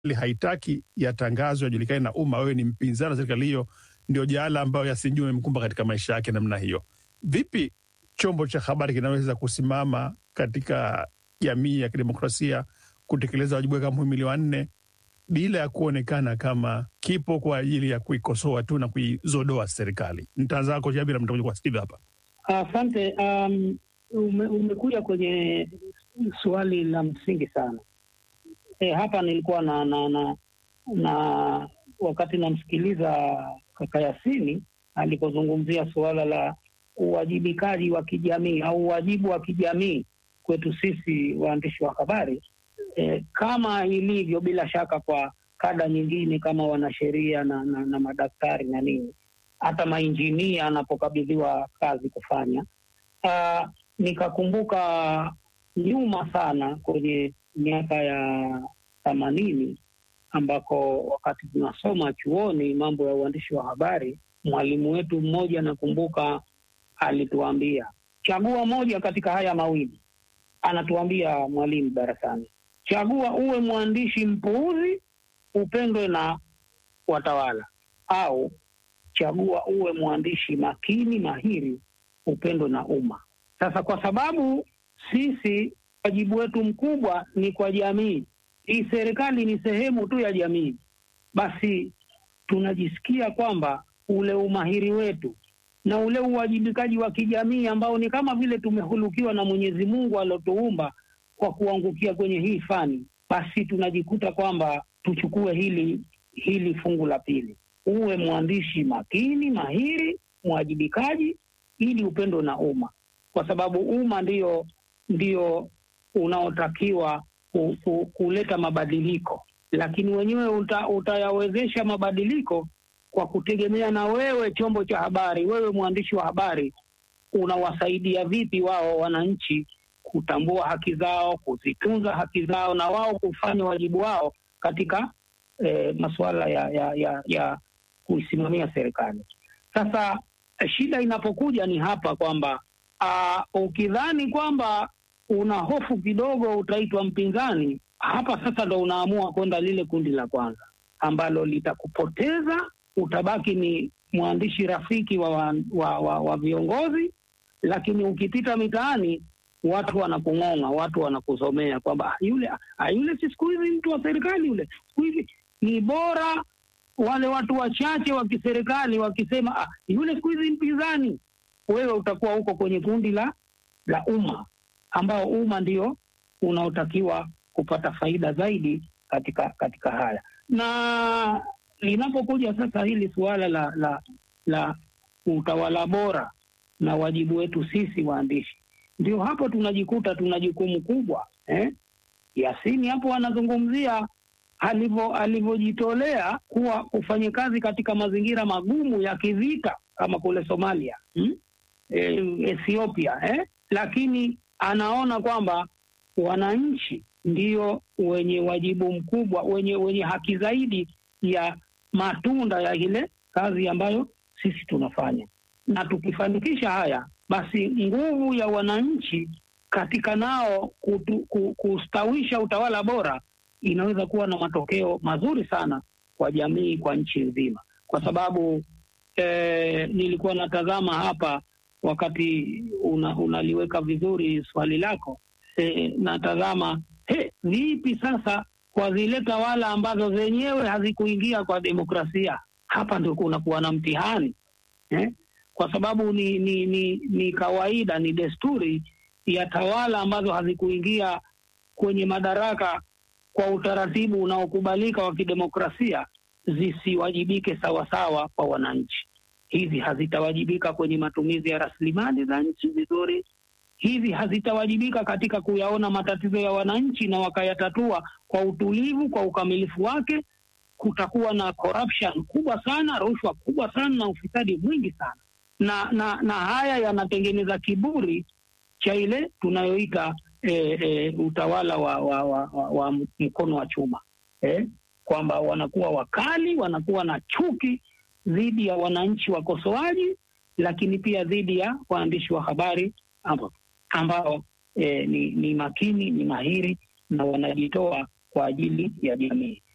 haitaki yatangazwe yajulikane na umma, wewe ni mpinzani wa serikali hiyo, ndio jaala ambayo Yasinjua imemkumba katika maisha yake namna hiyo. Vipi chombo cha habari kinaweza kusimama katika jamii ya kidemokrasia kutekeleza wajibu wake kama muhimili wa nne bila ya kuonekana kama kipo kwa ajili ya kuikosoa tu na kuizodoa serikali? Nitaanza kwako Jabir, mtakuja kwa Steve hapa. Asante. Um, ume, umekuja kwenye swali la msingi sana. E, hapa nilikuwa na, na, na, na wakati namsikiliza kaka Yasini alipozungumzia suala la uwajibikaji wa kijamii au uwajibu wa kijamii kwetu sisi waandishi wa habari e, kama ilivyo bila shaka kwa kada nyingine kama wanasheria na, na, na madaktari na nini, hata mainjinia anapokabidhiwa kazi kufanya. Uh, nikakumbuka nyuma sana kwenye miaka ya themanini ambako wakati tunasoma chuoni mambo ya uandishi wa habari, mwalimu wetu mmoja nakumbuka alituambia chagua moja katika haya mawili. Anatuambia mwalimu darasani, chagua uwe mwandishi mpuuzi upendwe na watawala, au chagua uwe mwandishi makini mahiri upendwe na umma. Sasa kwa sababu sisi wajibu wetu mkubwa ni kwa jamii hii, serikali ni sehemu tu ya jamii, basi tunajisikia kwamba ule umahiri wetu na ule uwajibikaji wa kijamii ambao ni kama vile tumehulukiwa na Mwenyezi Mungu aliotuumba kwa kuangukia kwenye hii fani, basi tunajikuta kwamba tuchukue hili hili fungu la pili, uwe mwandishi makini mahiri, mwajibikaji, ili upendo na umma, kwa sababu umma ndio ndio unaotakiwa ku, ku, kuleta mabadiliko, lakini wenyewe uta, utayawezesha mabadiliko kwa kutegemea na wewe chombo cha habari, wewe mwandishi wa habari, unawasaidia vipi wao wananchi kutambua haki zao, kuzitunza haki zao, na wao kufanya wajibu wao katika eh, masuala ya, ya, ya, ya kuisimamia serikali. Sasa shida inapokuja ni hapa kwamba uh, ukidhani kwamba una hofu kidogo utaitwa mpinzani, hapa sasa ndo unaamua kwenda lile kundi la kwanza ambalo litakupoteza utabaki ni mwandishi rafiki wa, wa, wa, wa, wa viongozi, lakini ukipita mitaani watu wanakung'ong'a, watu wanakuzomea kwamba yule yule si siku hizi mtu wa serikali yule, siku hizi ni bora wale watu wachache wa kiserikali wakisema ah, yule siku hizi mpinzani. Wewe utakuwa huko kwenye kundi la la umma, ambao umma ndio unaotakiwa kupata faida zaidi katika katika haya na linapokuja sasa hili suala la la la utawala bora na wajibu wetu sisi waandishi, ndio hapo tunajikuta tuna jukumu kubwa eh? Yasini hapo anazungumzia alivyo alivyojitolea kuwa kufanya kazi katika mazingira magumu ya kivita kama kule Somalia hmm? E, Ethiopia eh? Lakini anaona kwamba wananchi ndio wenye wajibu mkubwa, wenye wenye haki zaidi ya matunda ya ile kazi ambayo sisi tunafanya, na tukifanikisha haya, basi nguvu ya wananchi katika nao kutu, kustawisha utawala bora inaweza kuwa na matokeo mazuri sana kwa jamii, kwa nchi nzima, kwa sababu eh, nilikuwa natazama hapa wakati una, unaliweka vizuri swali lako eh, natazama he, vipi sasa kwa zile tawala ambazo zenyewe hazikuingia kwa demokrasia. Hapa ndio kunakuwa na mtihani eh? Kwa sababu ni, ni, ni, ni kawaida, ni desturi ya tawala ambazo hazikuingia kwenye madaraka kwa utaratibu unaokubalika wa kidemokrasia zisiwajibike sawasawa kwa wananchi. Hizi hazitawajibika kwenye matumizi ya rasilimali za nchi vizuri hivi hazitawajibika katika kuyaona matatizo ya wananchi na wakayatatua kwa utulivu, kwa ukamilifu wake. Kutakuwa na corruption kubwa sana, rushwa kubwa sana na ufisadi mwingi sana, na na, na haya yanatengeneza kiburi cha ile tunayoita e, e, utawala wa, wa, wa, wa, wa mkono wa chuma eh, kwamba wanakuwa wakali, wanakuwa na chuki dhidi ya wananchi wakosoaji, lakini pia dhidi ya waandishi wa habari ambao ambao eh, ni, ni makini ni mahiri na wanajitoa kwa ajili ya jamii.